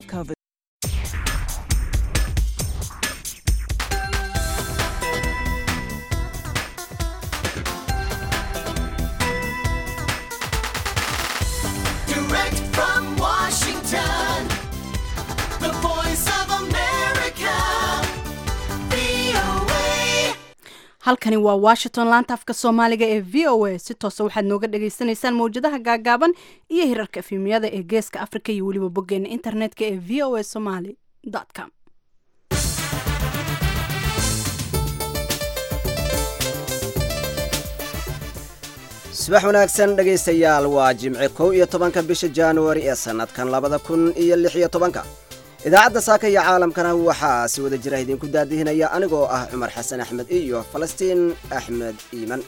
COVID. Direct from Washington, the voice of America, VOA. halkani waa washington laanta afka soomaaliga ee v o a si toosa waxaad nooga dhagaysanaysaan mawjadaha gaagaaban iyo hirarka efimyada ee geeska africa iyo weliba boggeena internetka ee v o a somaly com subax wanaagsan dhegaystayaal waa jimce kow iyo tobanka bisha januari ee sannadkan labada kun iyo lix iyo tobanka idaacadda saaka iyo caalamkana waxaa si wada jira idinku daadihinaya anigoo ah cumar xasan axmed iyo falastiin axmed iiman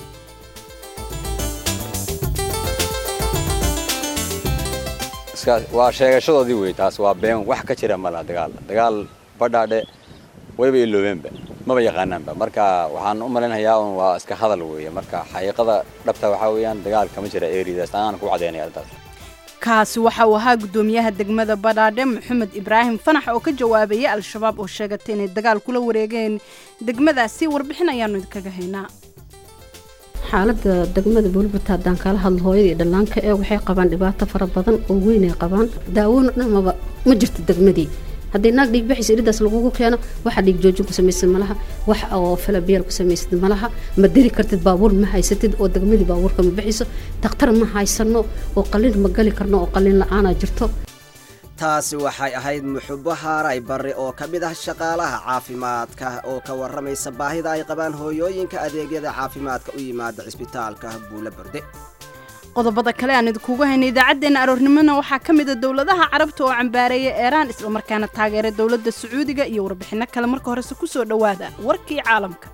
iska- waa sheegashadoodii wey taas waa been wax ka jira malaha dagaal dagaal badhaadhe wayba iloobeenba maba yaqaanaanba marka waxaan u malaynayaa un waa iska hadal weeye marka xaqiiqada dhabta waxaa weeyaan dagaal kama jira eridaas anaan ku cadaynaya arrintaas kaasi waxa uu ahaa guddoomiyaha degmada badhaadhe maxamed ibraahim fanax oo ka jawaabayay al-shabaab oo sheegatay inay dagaal kula wareegeen degmadaasi warbixin ayaanu idinkaga haynaa xaaladda degmada buulbata haddaan kala hadlo hooyada iyo dhallaanka ee waxay qabaan dhibaato fara badan oo weyn ay qabaan daawoon dhamaba ma jirto degmadii haddii naag dhiig baxaysa iridaas lagugu keeno waxa dhiig joojin ku samaysid malaha wax oo falabiyal ku samaysid malaha ma diri kartid baabuur ma haysatid oo degmadii baabuurka ma baxayso takhtar ma haysano oo qalin ma gali karno oo qalin la-aanaa jirto taasi waxay ahayd muxubo haaray barre oo ka mid ah shaqaalaha caafimaadka oo ka warramaysa baahida ay qabaan hooyooyinka adeegyada caafimaadka u yimaada cisbitaalka buulo berde qodobada kale aan idinkugu haynay idaacaddeenna aroornimona waxaa ka mid a dowladaha carabta oo cambaareeya eeraan islamarkaana taageera dowladda sacuudiga iyo warbixinno kale marka horese ku soo dhowaada warkii caalamka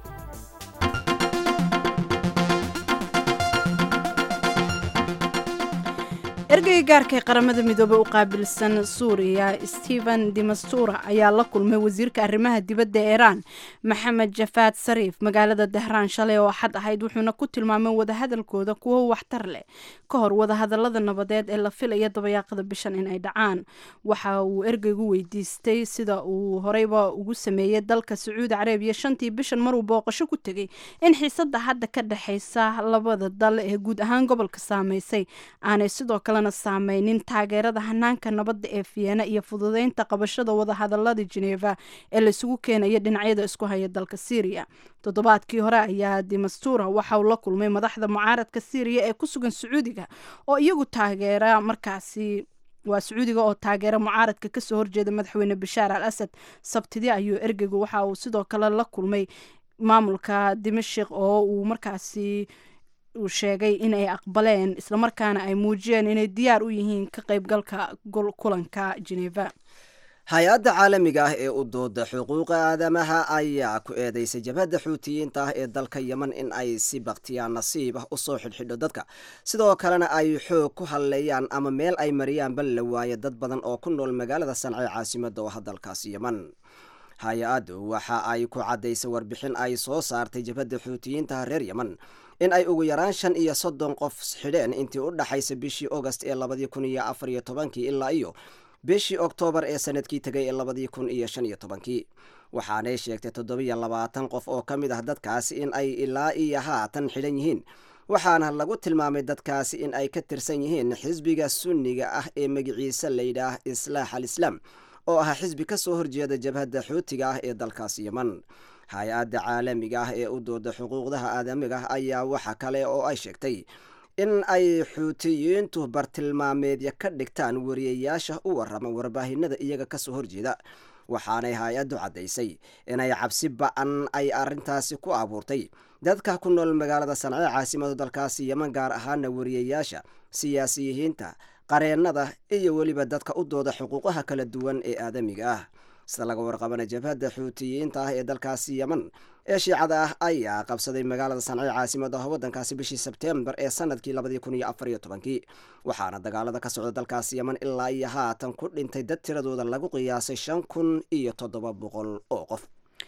ergeyga gaarka ee qaramada midoobey u qaabilsan suuriya stephen demastura ayaa la kulmay wasiirka arrimaha dibadda ee iiraan maxamed jafaad sariif magaalada dahraan shalay oo axad ahayd wuxuuna ku tilmaamay wadahadalkooda kuwo waxtar leh ka hor wadahadalada nabadeed ee la filaya dabayaaqada bishan in ay dhacaan waxa uu ergeygu weydiistay sida uu horeyba ugu sameeyey dalka sacuudi carabiya shantii bishan maruu booqasho ku tegey in xiisada hadda ka dhexaysa labada dal ee guud ahaan gobolka saameysay aanay sidoo kalena saameynin taageerada hanaanka nabadda ee fiyeena iyo fududeynta qabashada wadahadalada geneva ee laisugu keenaya dhinacyada isku haya dalka syriya toddobaadkii hore ayaa demastura waxa uu la kulmay madaxda mucaaradka syriya ee ku sugan sacuudiga oo iyagu taageera markaasi waa sacuudiga oo taageera mucaaradka kasoo horjeeda madaxweyne bashaar al asad sabtidii ayuu ergeygu waxa uu sidoo kale la kulmay maamulka dimashik oo uu markaasi uu sheegay in ay aqbaleen islamarkaana ay muujiyeen inay diyaar u yihiin ka qaybgalka gol- kulanka geneva hay-adda caalamiga ah ee u dooda xuquuqa aadamaha ayaa ku eedeysay jabhadda xuutiyiinta ah ee dalka yeman in ay si baktiyaan nasiib ah usoo xidhxidho dadka sidoo kalena ay xoog ku halleeyaan ama meel ay mariyaan bal la waayo dad badan oo ku nool magaalada sanca ee caasimada oo ah dalkaasi yeman hay-addu waxa ay ku caddaysay warbixin ay soo saartay jabhadda xuutiyiinta reer yeman in ay ugu yaraan shan iyo soddon qof xidheen intii u dhaxaysa bishii august ee labadii kun iyo afar iyo tobankii ilaa iyo bishii oktoobar ee sanadkii tegay ee labadii kun iyo shan iyo tobankii waxaanay sheegtay toddobiyo labaatan qof oo ka mid ah dadkaasi in ay ilaa iyo haatan xidhan yihiin waxaana lagu tilmaamay dadkaasi in ay ka tirsan yihiin xisbiga sunniga ah ee magiciisa layidhaah islaax al islaam oo ah xisbi ka soo horjeeda jabhadda xuutiga ah ee dalkaasi yeman hay-adda caalamiga ah ee u dooda xuquuqdaha aadamiga ah ayaa waxa kale oo ay sheegtay in ay xuutiyiintu bartilmaameedya ka dhigtaan wariyayaasha u warrama warbaahinada iyaga kasoo horjeeda waxaanay hay-addu caddaysay inay cabsi ba-an ay arrintaasi ku abuurtay dadka ku nool magaalada sanca ee caasimada dalkaasi yeman gaar ahaana wariyayaasha siyaasiyihiinta qareennada iyo weliba dadka u dooda xuquuqaha kala duwan ee aadamiga ah sida laga warqabana jabhadda xuutiyiinta ah ee dalkaasi yeman ee shiicada ah ayaa qabsaday magaalada sanca ee caasimada waddankaasi bishii sebteembar ee sanadkii labadii kun iyo afar iyo tobankii waxaana dagaalada ka socda dalkaasi yeman ilaa iyo haatan ku dhintay dad tiradooda lagu qiyaasay shan kun iyo toddoba boqol oo qof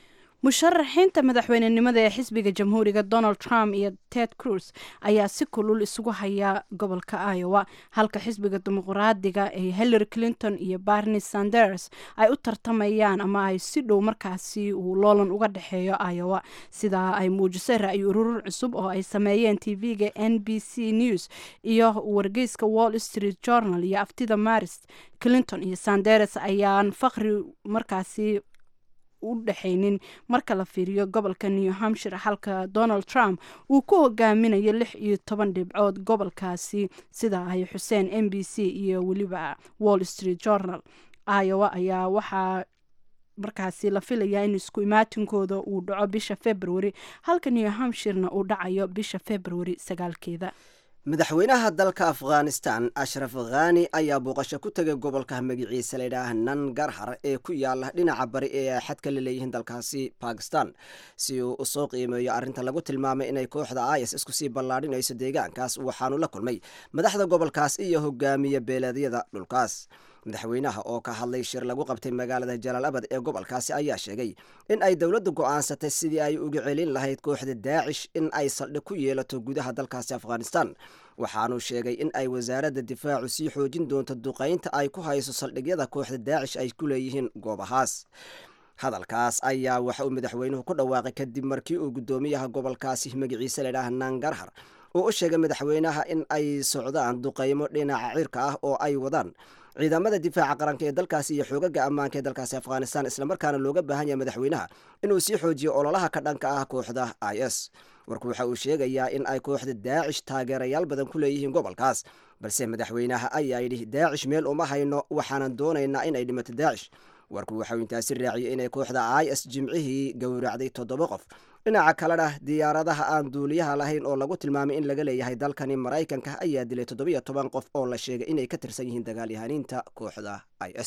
musharaxiinta madaxweynenimada ee xisbiga jamhuuriga donald trump iyo ted cruz ayaa si kulul isugu haya gobolka iowa halka xisbiga dimuqraadiga ee hillary clinton iyo barney sanders ay u tartamayaan ama ay si dhow markaasi uu loolan uga dhexeeyo iowa sidaa ay muujisay ra-yu ururur cusub oo ay sameeyeen tv-ga n b c news iyo wargeyska wall street journal iyo aftida maris clinton iyo sanders ayaan faqri markaasi u dhexaynin marka la fiiriyo gobolka new hampshire halka donald trump uu ku hogaaminayo lix iyo toban dhibcood gobolkaasi sida ay xuseen m b c iyo weliba wall street journal iowa ayaa waxaa markaasi la filayaa in isku imaatinkooda uu dhaco bisha february halka new hampshirena uu dhacayo bisha february sagaalkeeda madaxweynaha dalka afghanistan ashraf khani ayaa booqasho ku tegay gobolka magiciisa layidhaah nangarhar ee ku yaala dhinaca bari ee xadka la leeyihiin dalkaasi bakistan si uu usoo qiimeeyo arrinta lagu tilmaamay inay kooxda is isku sii ballaadhinayso deegaankaas waxaanu la kulmay madaxda gobolkaas iyo hogaamiye beeleedyada dhulkaas madaxweynaha oo ka hadlay shir lagu qabtay magaalada jalaalabad ee gobolkaasi ayaa sheegay in ay dowladdu go-aansatay sidii ay uga celin lahayd kooxda daacish in ay saldhig ku yeelato gudaha dalkaasi afghanistan waxaanuu sheegay in ay wasaaradda difaacu sii xoojin doonto duqaynta ay ku hayso saldhigyada kooxda daacish ay ku leeyihiin goobahaas hadalkaas ayaa waxa uu madaxweynuhu ku dhawaaqay kadib markii uu guddoomiyaha gobolkaasi magaciisa ladhaah nangarhar uu u sheegay madaxweynaha in ay socdaan duqaymo dhinaca cirka ah oo ay wadaan ciidamada difaaca qaranka ee dalkaasi iyo xoogaga ammaanka ee dalkaasi afghanistan islamarkaana looga baahan yahay madaxweynaha inuu sii xoojiyo ololaha ka dhanka ah kooxda i s warku waxa uu sheegayaa in ay kooxda daacish taageerayaal badan ku leeyihiin gobolkaas balse madaxweynaha ayaa yidhi daacish meel uma hayno waxaanan doonaynaa inay dhimato daacish warku waxauu intaasi raaciyey inay kooxda i s jimcihii gowracday toddoba qof dhinaca kalena diyaaradaha aan duuliyaha lahayn oo lagu tilmaamay in laga leeyahay dalkani maraykanka ayaa dilay toddobiyo toban qof oo la sheegay inay ka tirsan yihiin dagaalyahaniinta kooxda i s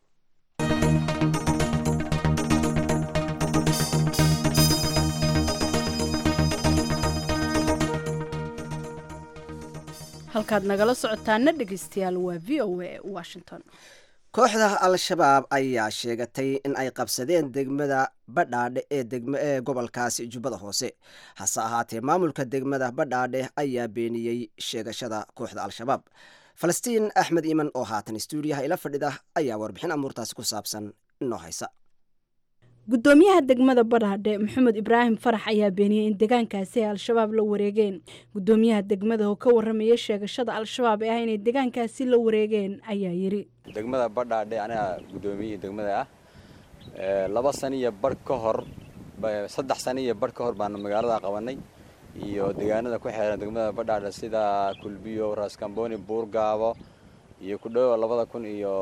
halkaad nagala socotaana dhegeystayaal waa v o a washington kooxda al-shabaab ayaa sheegatay in ay qabsadeen degmada badhaadhe ee degm ee gobolkaasi jubbada hoose hase ahaatee maamulka degmada badhaadhe ayaa beeniyey sheegashada kooxda al-shabaab falastiin axmed iiman oo haatan stuudiyaha ila fadhida ayaa warbixin amuurtaasi ku saabsan inoo haysa gudoomiyaha degmada badhaadhe maxamed ibraahim farax ayaa beeniyey in deegaankaasi ay al-shabaab la wareegeen gudoomiyaha degmada oo ka waramaya sheegashada al-shabaab ee ah inay deegaankaasi la wareegeen ayaa yiri degmada badhaadhe aniga guddoomiyihii degmada ah laba sano iyo barh ka hor saddex sano iyo barh ka hor baanu magaalada qabanay iyo deegaanada ku xeeran degmada badhaadhe sida kulbiyo raskamboni buurgaabo iyo ku dhowo labada kun iyo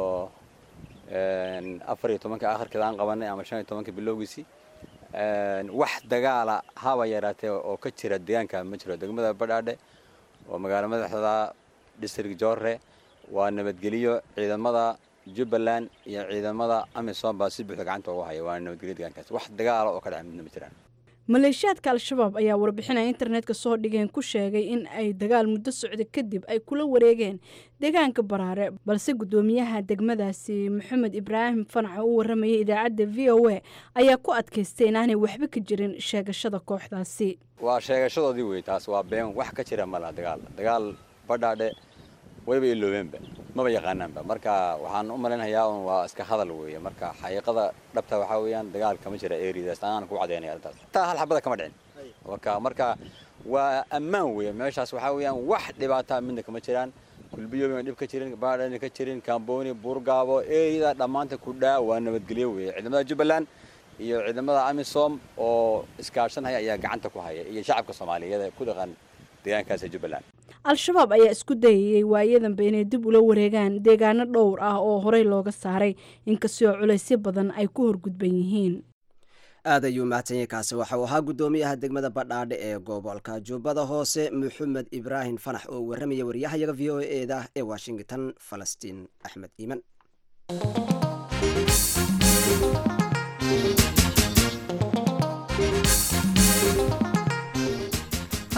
afar iyo tobanka akhirkeeda aan qabanay ama shan iyo tobanka bilowgiisii wax dagaala haba yaraatee oo ka jira deegaanka ma jiro degmada badhaadhe oo magaalo madaxda district jorre waa nabadgeliyo ciidamada jubbaland iyo ciidamada amisom baa si buuxda gacanta ugu haya waa nabadgelyo deegaankaas wax dagaala oo ka dhaca midna ma jiraan maleeshiyaadka al-shabaab ayaa warbixinaya internetka soo dhigeen ku sheegay in ay dagaal muddo socda kadib ay kula wareegeen deegaanka baraare balse guddoomiyaha degmadaasi maxamed ibraahim fanac u waramayay idaacadda v o a ayaa ku adkaystay inaanay waxba ka jirin sheegashada kooxdaasi waa sheegashadoodii wey taas waa been wax ka jira mala dagaal dagaal badhaadhe wayba iloobeenba maba yaqaanaanba marka waxaan u malaynayaa un waa iska hadal weeye marka xaqiiqada dhabta waxaa weeyaan dagaal kama jira eridaas aan ku cadeynaya arrintaas taa hal xabada kama dhicin marka marka waa ammaan weeye meeshaas waxaa weeyaan wax dhibaataa midna kama jiraan kulbiyoobina dhib ka jirin baadhana ka jirin kamboni buurgaabo erida dhammaanta ku dhaa waa nabadgelyo weeye ciidamada jubbaland iyo ciidamada amisom oo iskaashanhaya ayaa gacanta ku haya iyo shacabka soomaaliyeed ee ku dhaqan deegaankaas ee jubbaland al-shabaab ayaa isku dayayey waayadanba inay dib ula wareegaan deegaano dhowr ah oo horey looga saaray inkastoo culaysyo badan ay ku horgudban yihiin aad ayuu mahadsanyay kaasi waxauu ahaa guddoomiyaha degmada badhaadhe ee gobolka jubbada hoose maxamed ibraahim fanax oo waramaya waryahayaga v o e da ee washington falastiin axmed iiman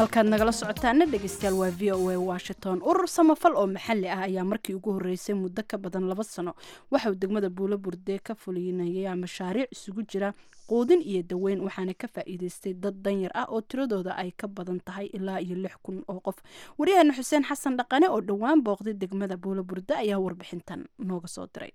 halkaad nagala socotaana dhegeystayaal waa v o a washington urur samafal oo maxalli ah ayaa markii ugu horeysay muddo ka badan laba sano waxauu degmada buulo burde ka fulinaya mashaariic isugu jira quudin iyo daweyn waxaana ka faa'iideystay dad danyar ah oo tiradooda ay ka badan tahay ilaa iyo lix kun oo qof waryaheena xuseen xasan dhaqane oo dhowaan booqday degmada buulo burde ayaa warbixintan nooga soo diray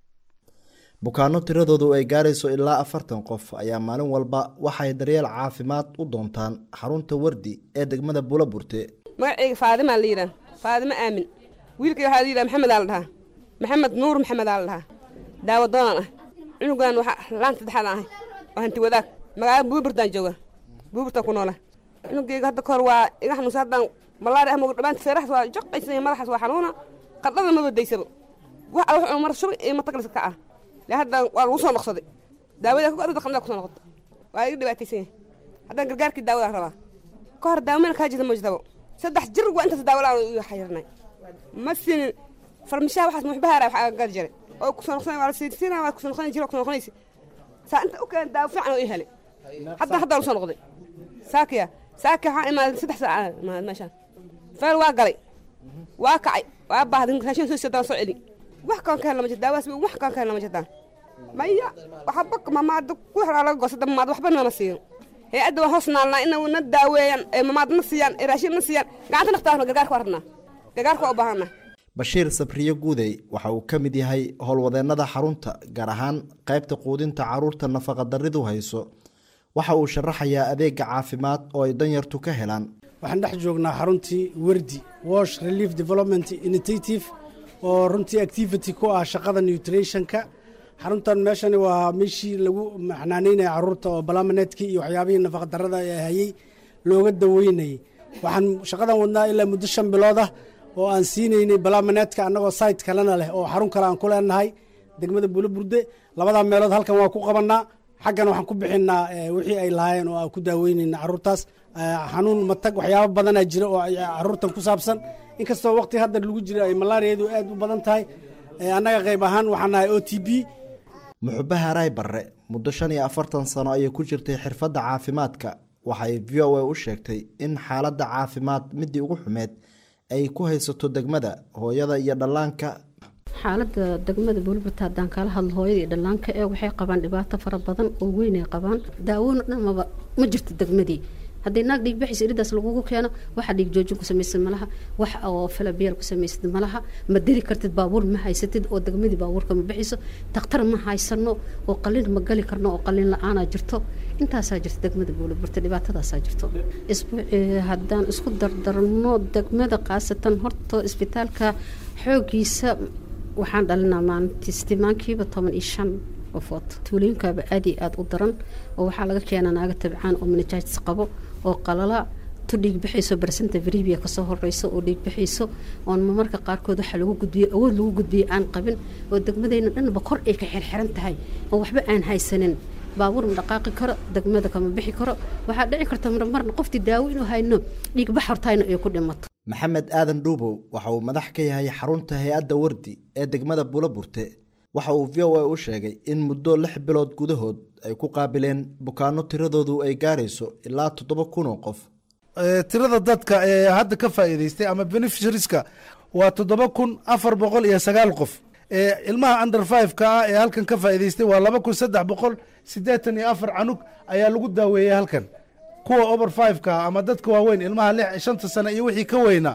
bukaano tiradoodu ay gaarayso ilaa afartan qof ayaa maalin walba waxay daryeel caafimaad u doontaan xarunta wardi ee degmada buulaburte magacayga faadimaa la yidhaha faadimo aamin wiilkay waxaa la yidhaha maxamed aa la dhahaa maxamed nuur maxamed aa la dhahaa daawo doonaan ah cunugan waxa laan saddexaad ahay oo hanti wadaag magaalada buuburtaan jooga buuburtaan ku noola cunugayga hadda kahor waa iga xanuunsa haddaan malaari ah moga dhammaanta feeraxas waa joqaysa madaxaas waa xanuuna qardhada ma wadaysaba wax alla wuxuu mar shubay iyo mataglis ka ah le hadda waa lagu soo noqsaday daawada ku adada qandada kusoo noqota waa iga dhibaataysan yahay haddaan gargaarkii daawadaan rabaa ka hor daawamena kaa jirta ma jirtabo saddex jir waa intaas daawo la-aan iga xayirnay ma sinin farmishaha waxaas muxbahaara waxaa gal jiray oo kusoo noqsanay waa la siidsiina waa kusoo noqsanay jiro kusoo noqonaysa saa inta u keen daawo fiican oo ii helay hadda hadda la soo noqday saakiya saaki waxaa imaaday saddex saaca imaaday meeshaan feel waa galay waa kacay waa baahday raashin soo siidaan soo celi wax kaan ka helna ma jirto daawaas wax kaan ka helna ma jirtaan maya waxba mamaada ku xraa laga goosada mamaad waxba nama siiyo hay-adda waan hoos naalnaa ina na daaweeyaan ee mamaad na siiyaan ee raashin na siiyaan gacanta naftaasna gargaarka waa rabnaa gargaarka waa u baahanaa bashiir sabriye guudey waxa uu ka mid yahay howlwadeennada xarunta gaar ahaan qaybta quudinta caruurta nafaqadaridu hayso waxa uu sharaxayaa adeega caafimaad oo ay danyartu ka helaan waxaan dhex joognaa xaruntii werdi wash relief development initiative oo runtii activity ku ah shaqada nutritionka xaruntan meeshani waa meeshii lagu maxnaaneynaya caruurta oo balamaneedkii iyo waxyaabihii nafaqadarada ee hayey looga daweynayay waxaan shaqadan wadnaa ilaa muddo shan bilood ah oo aan siinaynay balamaneedka annagoo site kalena leh oo xarun kale aan ku leenahay degmada buloburde labadaa meelood halkan waa ku qabanaa xaggan waxaan ku bixinaa wixii ay lahaayeen oo aan ku daaweynayna caruurtaas xanuun matag waxyaabo badanaa jira oo caruurtan ku saabsan inkastoo waqti hadda lagu jira ay malaariyadu aad u badan tahay annaga qayb ahaan waxaan nahay o t b muxube haaraay barre muddo shan iyo afartan sano ayay ku jirtay xirfadda caafimaadka waxay v o a u sheegtay in xaaladda caafimaad midii ugu xumeed ay ku haysato degmada hooyada iyo dhallaanka xaaladda degmada buulbata haddaan kala hadlo hooyada iyo dhallaanka ee waxay qabaan dhibaato fara badan oo weynay qabaan daawona dhanmaba ma jirto degmadii haddii naag dhiig baxaysa iridaas lagugu keeno waxa dhiig joojin ku samaysid malaha wax oo falabiyal ku samaysid malaha ma diri kartid baabuur ma haysatid oo degmadii baabuurka ma bixiso takhtar ma haysano oo qalin ma gali karno oo qalin la-aanaa jirto intaasaa jirta degmada buulaburta dhibaatadaasaa jirto isbuuci haddaan isku dardarno degmada khaasatan horta isbitaalka xoogiisa waxaan dhalinaa maalintii sitimaankiiba toban iyo shan qofood tuulooyinkaaba aad iyo aada u daran oo waxaa laga keenaa naaga tabcaan oo manajaatis qabo oo qalala tu dhiig bixayso barsanta varibia kasoo horeyso oo dhiig bixayso oon marmarka qaarkood waxaa lagu gudbiyo awood lagu gudbiyo aan qabin oo degmadeyna dhanba kor ay ka xirxiran tahay oo waxba aan haysanin baabuur ma dhaqaaqi karo degmada kama bixi karo waxaa dhici karta marmarna qoftii daawo inuu hayno dhiig bax hortayna ay ku dhimato maxamed aadan dhuubow waxa uu madax ka yahay xarunta hay-adda wardi ee degmada buulaburte waxa uu v o a u sheegay in muddo lix bilood gudahood ay ku qaabileen bukaano tiradoodu ay gaarayso ilaa toddoba kun oo qof tirada dadka ee hadda ka faa'iidaystay ama beneficiarieska waa toddoba kun afar boqol iyo sagaal qof ilmaha under five-ka ah ee halkan ka faa'iidaystay waa laba kun saddex boqol siddeetan iyo afar canug ayaa lagu daaweeyey halkan kuwa over five-ka ah ama dadka waaweyn ilmaha lix shanta sane iyo wixii ka weyna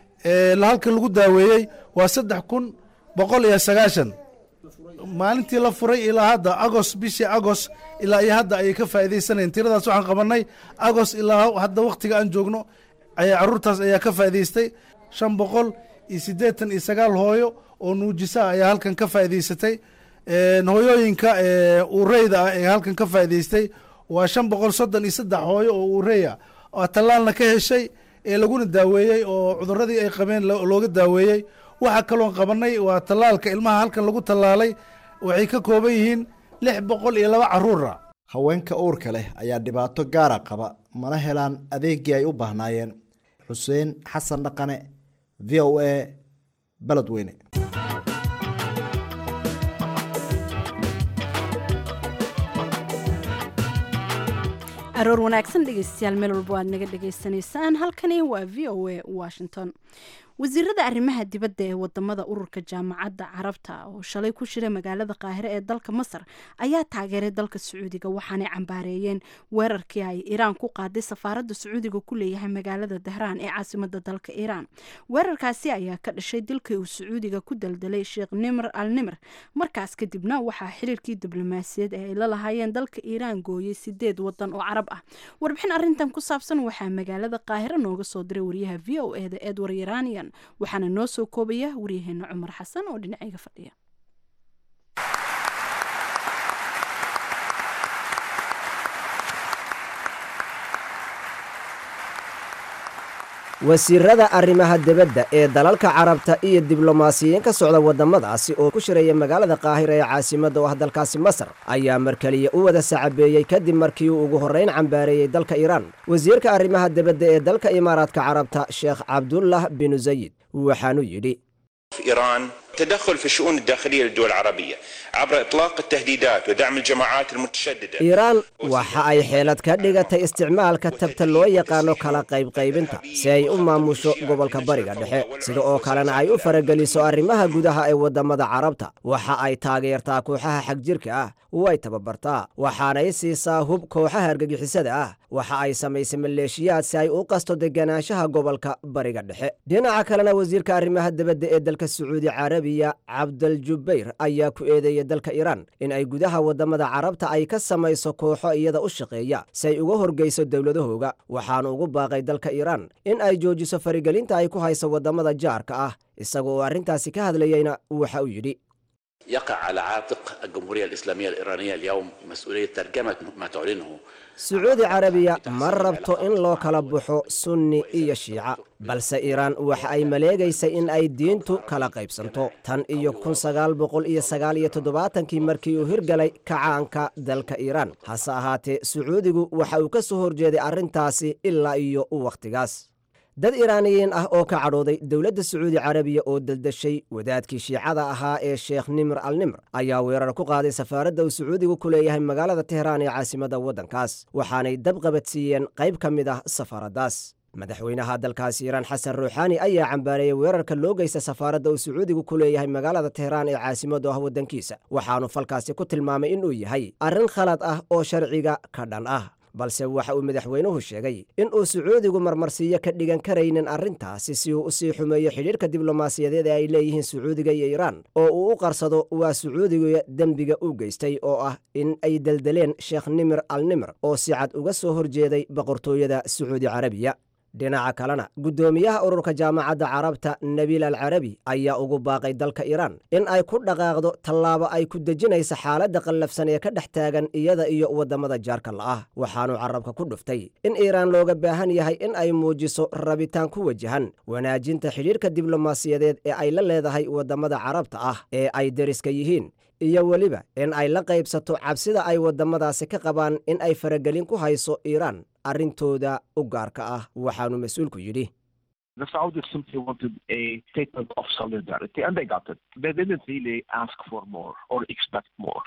halkan lagu daaweeyey waa saddex kun boqol iyo sagaashan maalintii la furay ilaa hadda agos bishii agos ilaa iyo hadda ayay ka faa'iidaysanayeen tiradaas waxaan qabanay agos ilaa hadda wakhtiga aan joogno ayaa caruurtaas ayaa ka faa'iidaystay shan boqol iyo siddeetan iyo sagaal hooyo oo nuujisa ayaa halkan ka faa'iidaysatay hooyooyinka ureyda ah ee halkan ka faa'iidaystay waa shan boqol soddon iyo saddex hooyo oo ureya oo tallaalna ka heshay ee laguna daaweeyey oo cuduradii ay qabeen looga daaweeyey waxaa kaloon qabanay waa tallaalka ilmaha halkan lagu tallaalay waxay ka kooban yihiin lix boqol iyo laba caruura haweenka uurka leh ayaa dhibaato gaara qaba mana helaan adeegii ay u baahnaayeen xuseen xasan dhaqane v o a beledweyne aroor wanaagsan dhegeystayaal meel walba waad naga dhagaysanaysaan halkani waa v o a washington wasiirada arrimaha dibadda ee wadamada ururka jaamacadda carabta oo shalay ku shiray magaalada qaahire ee dalka masar ayaa taageeray dalka sacuudiga waxaanay cambaareeyeen weerarkii ay iiraan ku qaaday safaaradda sacuudiga ku leeyahay magaalada dahraan ee caasimada dalka iiraan weerarkaasi ayaa ka dhashay dilkii uu sacuudiga ku daldalay sheekh nimr al nimr markaas kadibna waxaa xiriirkii diblomaasiyaed ee ay la lahaayeen dalka iiraan gooyey sideed wadan oo carab ah warbixin arintan ku saabsan waxaa magaalada qaahire nooga soo diray wariyaha v o eda edward iranian waxaana noo soo koobaya waryaheena cumar xasan oo dhinacayga fadhiya wasiirada arrimaha dibadda ee dalalka carabta iyo diblomaasiyiin ka socda waddamadaasi oo ku shiraya magaalada qaahira ee caasimadda oo ah dalkaasi masar ayaa markeliya u wada sacabeeyey kadib markii uu ugu horrayn cambaareeyey dalka iiraan wasiirka arrimaha dibadda ee dalka imaaraadka carabta sheekh cabdullah binu sayid waxaanuu yidhi إيران تدخل في الشؤون الداخلية للدول العربية عبر إطلاق التهديدات ودعم الجماعات المتشددة iiraan waxa ay xeelad ka dhigatay isticmaalka tabta loo yaqaano kala qaybqaybinta si ay u maamusho gobolka bariga dhexe sida oo kalena ay u farageliso arrimaha gudaha ee waddamada carabta waxa ay taageertaa kooxaha xagjirka ah way tababartaa waxaanay siisaa hub kooxaha argagixisada ah waxa ay samaysay maleeshiyaad si ay u qasto deganaanshaha gobolka bariga dhexe dhinaca kalena wasiirka arrimaha dibadda ee dalka sacuudi carabiya cabdaljubayr ayaa ku eedeeyay dalka iiraan in ay gudaha waddamada carabta ay ka samayso kooxo iyada u shaqeeya si ay uga horgeyso dowladahooga waxaanu ugu baaqay dalka iiraan in ay joojiso farigelinta ay ku hayso waddamada jaarka ah isaga oo arrintaasi ka hadlayeyna waxa uu yidhi يقع على عاتق الجمهورية الإسلامية الإيرانية اليوم مسؤولية ترجمة ما تعلنه sacuudi carabiya ma rabto in loo kala baxo sunni iyo shiica balse iiraan waxa ay maleegaysay in ay diintu kala qaybsanto tan iyo kun sagaal boqol iyo sagaal iyo toddobaatankii markii uu hirgalay kacaanka dalka iiraan hase ahaatee sacuudigu waxa uu ka soo horjeeday arrintaasi ilaa iyo wakhtigaas dad iiraaniyiin ah oo ka cadhooday dowladda sacuudi carabiya oo daldashay wadaadkii shiicada ahaa ee sheekh nimr al nimr ayaa weerar ku qaaday safaaradda uu sacuudigu ku leeyahay magaalada tehraan ee caasimadda waddankaas waxaanay dab qabadsiiyeen qayb ka mid ah safaaraddaas madaxweynaha dalkaasi iiraan xasan ruuxaani ayaa cambaareeyey weerarka loo geysta safaaradda uu sacuudigu ku leeyahay magaalada tehraan ee caasimaddu ah waddankiisa waxaanu falkaasi ku tilmaamay inuu yahay arrin khalad ah oo sharciga ka dhan ah balse waxa uu madaxweynuhu sheegay in uu sacuudigu marmarsiiyo ka dhigan karaynin arrintaasi si uu u sii xumeeyo xidhiirka diblomaasiyadeed ee ay leeyihiin sacuudiga iyo iiraan oo uu u qarsado waa sacuudiga dembiga u geystay oo ah in ay deldeleen sheekh nimir al nimr oo si cad uga soo horjeeday boqortooyada sacuudi carabiya dhinaca kalena guddoomiyaha ururka jaamacadda carabta nabiil al carabi ayaa ugu baaqay dalka iiraan in ay ku dhaqaaqdo tallaabo ay ku dejinaysa xaaladda qallafsan ee ka dhex taagan iyada iyo waddamada jaarka la'ah waxaanu carabka ku dhuftay in iiraan looga baahan yahay in ay muujiso rabitaan ku wajahan wanaajinta xidhiirka diblomaasiyadeed ee ay la leedahay waddamada carabta ah ee ay deriska yihiin iyo weliba in ay la qaybsato cabsida ay waddamadaasi ka qabaan in ay faragelin ku hayso iiraan arrintooda u gaarka ah waxaanu mas-uulku yidhi The Saudis simply wanted a statement of solidarity, and they got it. They didn't really ask for more or expect more.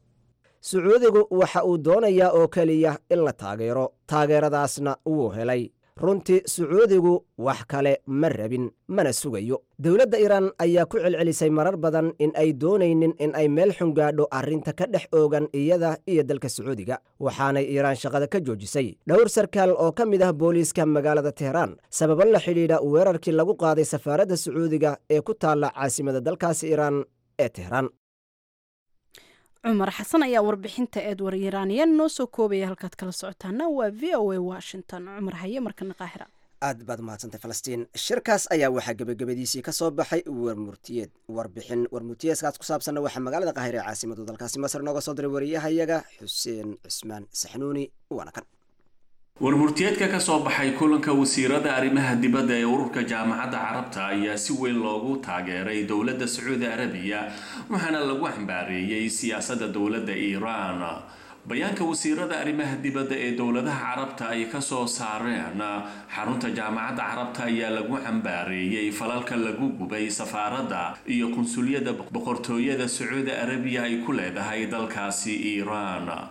sacuudigu waxa uu doonayaa oo keliya in la taageero taageeradaasna wuu helay runtii sacuudigu wax kale ma rabin mana sugayo dowladda iiraan ayaa ku celcelisay marar badan in ay doonaynin in ay meel xun gaadho arrinta ka dhex oogan iyada iyo dalka sacuudiga waxaanay iiraan shaqada ka joojisay dhowr sarkaal oo ka mid ah booliiska magaalada tehraan sababo la xidhiidha weerarkii lagu qaaday safaaradda sacuudiga ee ku taalla caasimada dalkaasi iiraan ee tehraan cumar xasan ayaa warbixinta edward yiraaniyan noo soo koobaya halkaad kala socotaana waa v o a washington cumar haye markana qaahira aad baad umahadsantay falastiin shirkaas ayaa waxaa gebagabadiisii ka soo baxay warmurtiyeed warbixin warmurtiyeedkaas ku saabsanna waxaa magaalada qaahira ee caasimadu dalkaasi masar nooga soo diray wariyahayaga xuseen cismaan saxnuuni waana kan warmurtiyeedka ka soo baxay kulanka wasiirada arrimaha dibadda ee ururka jaamacadda carabta ayaa si weyn loogu taageeray dowladda sacuudi arabiya waxaana lagu xambaareeyey siyaasadda dowladda iiraan bayaanka wasiirada arrimaha dibadda ee dowladaha carabta ay kasoo saareen xarunta jaamacadda carabta ayaa lagu xambaareeyey falalka lagu gubay safaaradda iyo qunsuliyadda boqortooyada sacuudi arabiya ay ku leedahay dalkaasi iiraan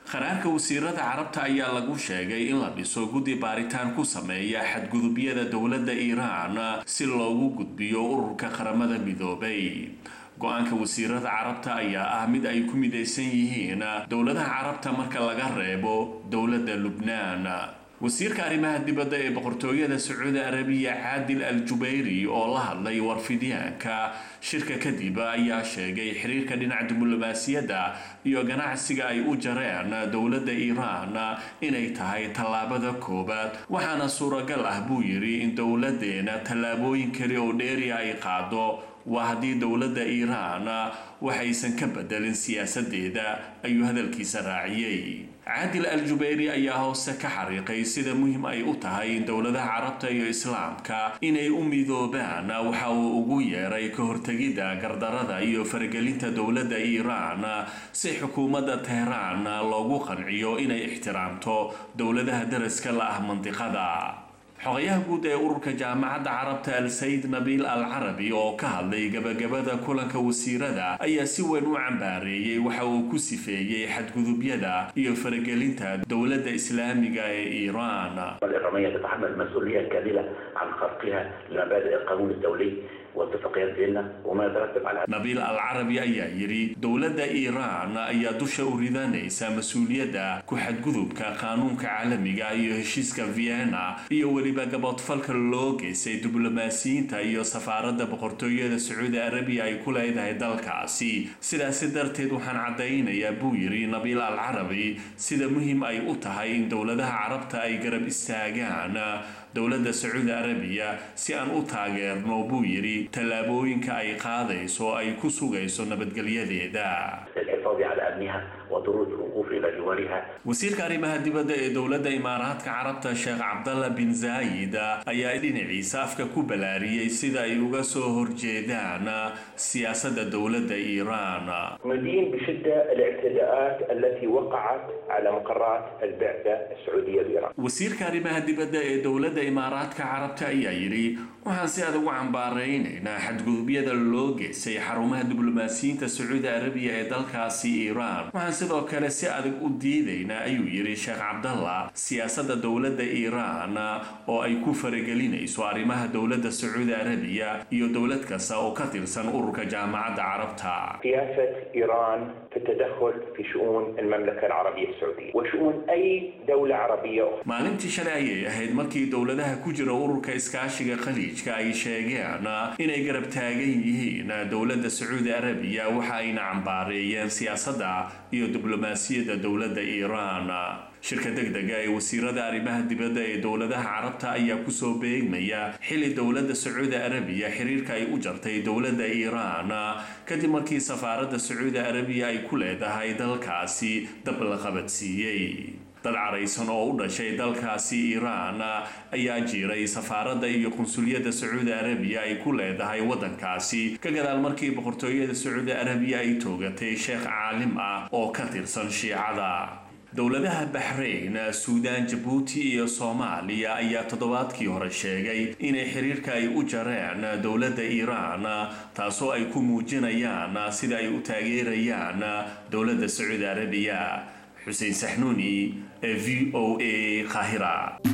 qaraarka wasiirada carabta ayaa lagu sheegay in la dhiso guddi baaritaan ku sameeya xadgudubyada dowladda iiraan si loogu gudbiyo ururka qaramada midoobay go-aanka wasiirada carabta ayaa ah mid ay ku midaysan yihiin dowladaha carabta marka laga reebo dowladda lubnaan wasiirka arrimaha dibadda ee boqortooyada sacuudi arabiya caadil al jubayri oo la hadlay warfidyaanka shirka kadib ayaa sheegay xiriirka dhinaca diblomaasiyadda iyo ganacsiga ay u jareen dowladda iiraan inay tahay tallaabada koowaad waxaana suuragal ah buu yidhi in dowladeena tallaabooyin kale oo dheeriya ay qaado waa haddii dowladda iiraan waxaysan ka bedelin siyaasadeeda ayuu hadalkiisa raaciyey caadil al jubayri ayaa hoose ka xariiqay sida muhiim ay u tahay in dowladaha carabta iyo islaamka inay u midoobaan waxa uu ugu yeeray ka hortegidda gardarada iyo faragelinta dowladda iiraan si xukuumadda teheraan loogu qanciyo inay ixtiraamto dowladaha daraska la ah mandiqada xogayaha guud ee ururka jaamacadda carabta al sayid nabiil al carabi oo ka hadlay gabagabada kulanka wasiirada ayaa si weyn u cambaareeyey waxa uu ku sifeeyey xadgudubyada iyo faragelinta dowladda islaamiga ee iiraan الإيرانية تتحمل المسؤولية الكاملة عن خرقها لمبادئ القانون الدولي واتفاقيات فيينا وما يترتب على nabiil al carabi ayaa yidhi dowladda iiraan ayaa dusha u ridanaysa mas-uuliyadda ku xadgudubka qaanuunka caalamiga iyo heshiiska vienna iyo weliba gaboodfalka loo geystay diblomaasiyiinta iyo safaaradda boqortooyada sacuudi arabiya ay ku leedahay dalkaasi sidaasi darteed waxaan caddaynayaa buu yidhi nabiil al carabi sida muhiim ay u tahay in dowladaha carabta ay garab istaagaan dowladda sacuudi arabiya si aan u taageerno buu yidhi tallaabooyinka ay qaadayso ay ku sugayso nabadgelyadeeda للحفاظ على أمنها وضرورة الوقوف إلى جوارها wasiirka arrimaha dibadda ee dowladda imaaraadka carabta sheekh cabdalla bin zaayid ayaa dhinaciisa afka ku balaariyey sida ay uga soo horjeedaan siyaasadda dowladda iiraan ندين بشدة الاعتداءات التي وقعت على مقرات البعثة السعودية بإيران wasiirka arrimaha dibadda ee dowladda imaaraadka carabta ayaa yidhi waxaan si adag u cambaaraynaynaa xadgudubyada loo geystay xarumaha diblomaasiyiinta sacuudi arabiya ee dalkaasi iiraan waxaan sidoo kale si adag u diidaynaa ayuu yidhi sheekh cabdalla siyaasadda dowladda iiraan oo ay ku faragelinayso arrimaha dowladda sacuudi arabiya iyo dowlad kasta oo ka tirsan ururka jaamacadda carabta سياسة إيران في التدخل في شؤون المملكة العربية السعودية وشؤون أي دولة عربية أخرى maalintii shalay ayay ahayd markii dowladaha ku jira ururka iskaashiga khaliijka ay sheegeen inay garab taagan yihiin dowladda sacuudi arabiya waxa ayna cambaareeyeen siyaasadda iyo diblomaasiyadda dowladda iiraan shirka degdega ee wasiirada arrimaha dibadda ee dowladaha carabta ayaa kusoo beegmaya xili dowladda sacuudi arabiya xiriirka ay u jartay dowladda iiraan kadib markii safaaradda sacuudi arabiya ay ku leedahay dalkaasi dab la qabadsiiyey dad caraysan oo u dhashay dalkaasi iiraan ayaa jiray safaaradda iyo qunsuliyadda sacuudi arabiya ay ku leedahay waddankaasi ka gadaal markii boqortooyada sacuudi arabiya ay toogatay sheekh caalim ah oo ka tirsan shiicada dowladaha baxrayn suudaan jabuuti iyo soomaaliya ayaa toddobaadkii hore sheegay inay xiriirka ay u jareen dowladda iiraan taasoo ay ku muujinayaan sida ay u taageerayaan dowladda sacuudi arabiya xuseen saxnuuni ee v o a qaahira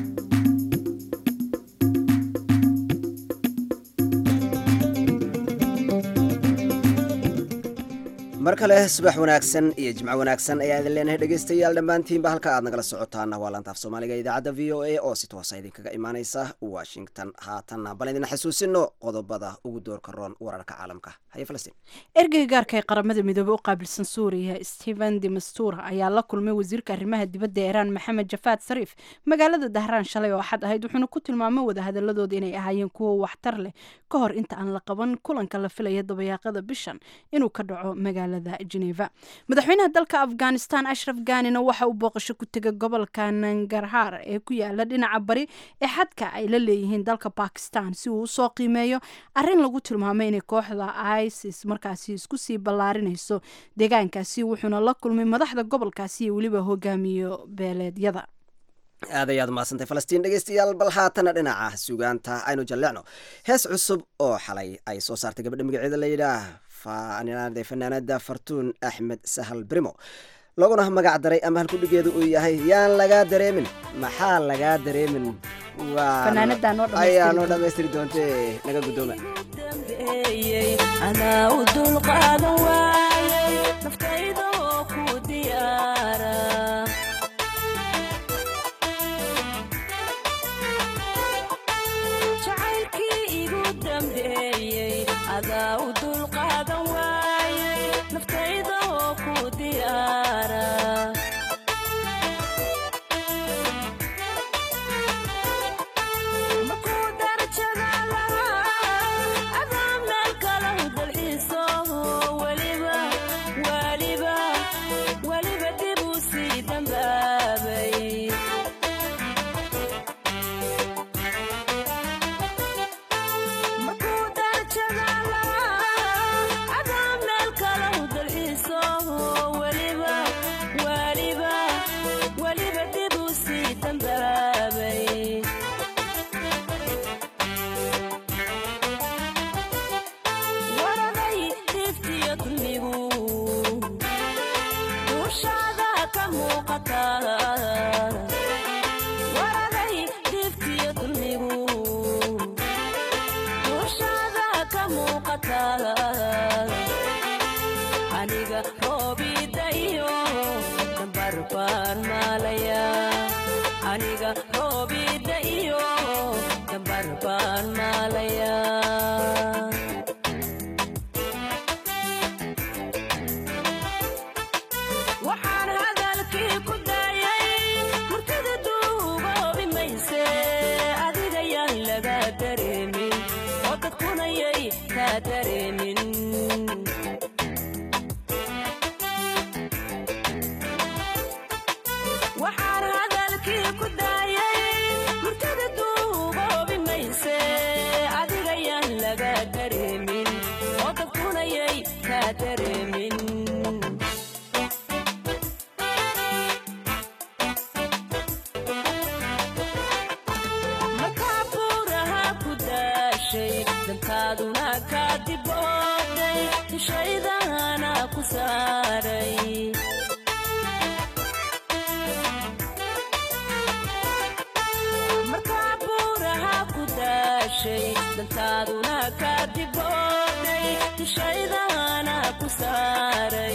mar kale subax wanaagsan iyo jimco wanaagsan ayaa idin leenahay dhegaystayaal dhammaantiinba halka aad nagala socotaan waa laantaaf soomaaliga idaacadda v o a oo si toosa idinkaga imaaneysa washington haatanna bal idin xasuusino qodobada ugu doorka roon wararka caalamka haye falastiin ergeyga gaarka ee qaramada midoobey u qaabilsan suuriya stephen demastura ayaa la kulmay wasiirka arrimaha dibadda ee iiraan maxamed jafaad sariif magaalada dahraan shalay oo axad ahayd wuxuuna ku tilmaamay wadahadaladooda inay ahaayeen kuwo waxtar leh ka hor inta aan la qaban kulanka la filaya dabayaaqada bishan inuu ka dhaco magaalada geneva madaxweynaha dalka afghanistan ashraf ganina waxa uu booqasho ku tegay gobolka nangarhar ee ku yaala dhinaca bari ee xadka ay la leeyihiin dalka bakistan si uu usoo qiimeeyo arin lagu tilmaamay inay kooxda isis markaasi isku sii ballaarinayso deegaankaasi wuxuuna la kulmay madaxda gobolkaasi iyo weliba hogaamiyo beeleedyada aad ayaad umahadsantay falastiin dhegeystayaal bal haatana dhinaca sugaanta aynu jalleecno hees cusub oo xalay ay soo saartay gabadha magaceeda la yidhaah fanaanada fartuun axmed sahal brimo laguna magac daray ama halkudhigeedu uu yahay yaan lagaa dareemin maxaa lagaa dareemin waa Fanaanadan noo dhammaystiri ayaa noo doonta. dhammaystiri doontee naga guddooma anaa u dulqaadan waayay naftayda oo ku diyaara jacaylkii igu dambeeyey adaa u dulqaadan waayay naftayda oo ku diyaara markuu darajada lahaa adaa meel kale u dalxiiso weliba weliba weliba dib uu sii dambaabay markuu darajada lahaa adaa meel kale u dalxiiso weliba weliba weliba dib uu sii dambaabay waraday dhiftiyo dulmigu duushaada ka muuqata waraday dhiftiyo dulmigu duushaada ka muuqata aniga roobida iyo dambarbaar maalaya aniga roobida iyo dambarbaar maalaya waxaan hadalkii ku daayay murtida duugoobi mayse adiga yaan laga dareemin oo dadkunayay kaa dareemin waxaan hadalkii ku daayay murtida duugoobi mayse adiga yaan laga dareemin oo dadkunayay kaa dareemin makaaburaha ku daashay dantaaduna ka dibooday ishaydana ku saaray makaaburaha ku daashay dantaaduna ka dibooday ishaydana ku saaray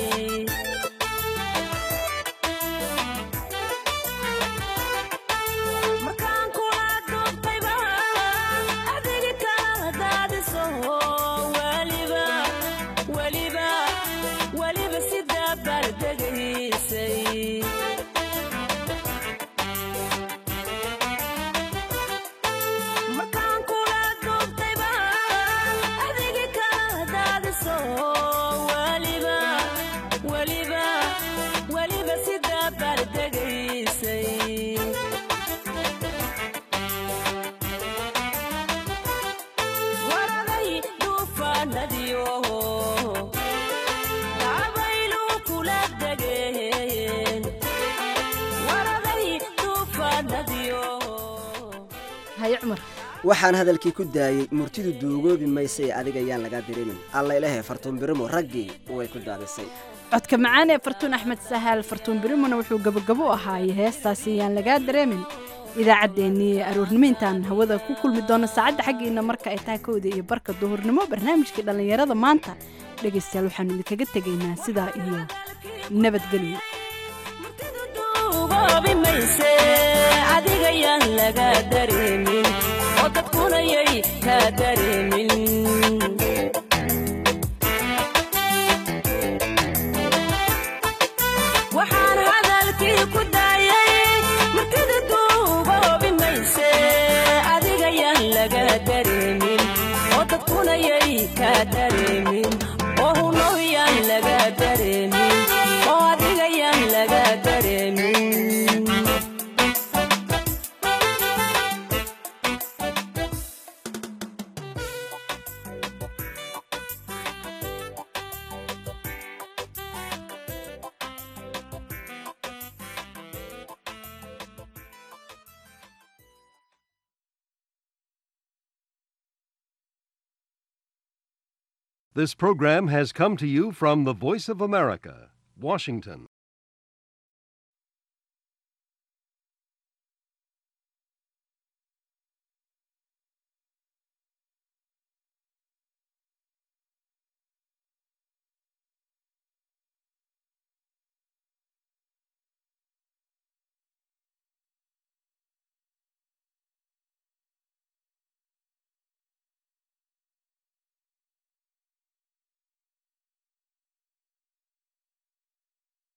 markaan kula duubtayba adigi kala daadiso weliba weliba weliba sidaa bardegaysay markaan kula duubtayba adigi kala daadiso weliba weliba weliba sidaa bardegaysay waraday duufaanadiyo dabaylu kula degeen waraday duufaanadiyo haye cumar waxaan hadalkii ku daayey murtidu duugoobi mayse adiga yaan lagaa dareemin allailehe fartuun birimo raggii way ku daadisay codka macaan ee fartuun axmed sahaal fartuun birimona wuxuu gabagabo u ahaayey heestaasi yaan lagaa dareemin idaacaddeenii aroornimo intaan hawada ku kulmi doono saacadda xaggiina marka ay tahay kowda iyo barka duhurnimo barnaamijkii dhallinyarada maanta dhegaystayaal waxaanu idinkaga tegaynaa sidaa iyo nabadgelyo duugoobi mayse adiga yaan laga dareemin oo dadkunayay kaa dareemin waxaan hadalkii ku daayay martida duugoobi mayse adiga yaan laga dareemin oo dadkunayay kaa dareemin oo hunow yaan laga dareemin oo adiga yaan laga dareemin This program has come to you from the Voice of America, Washington.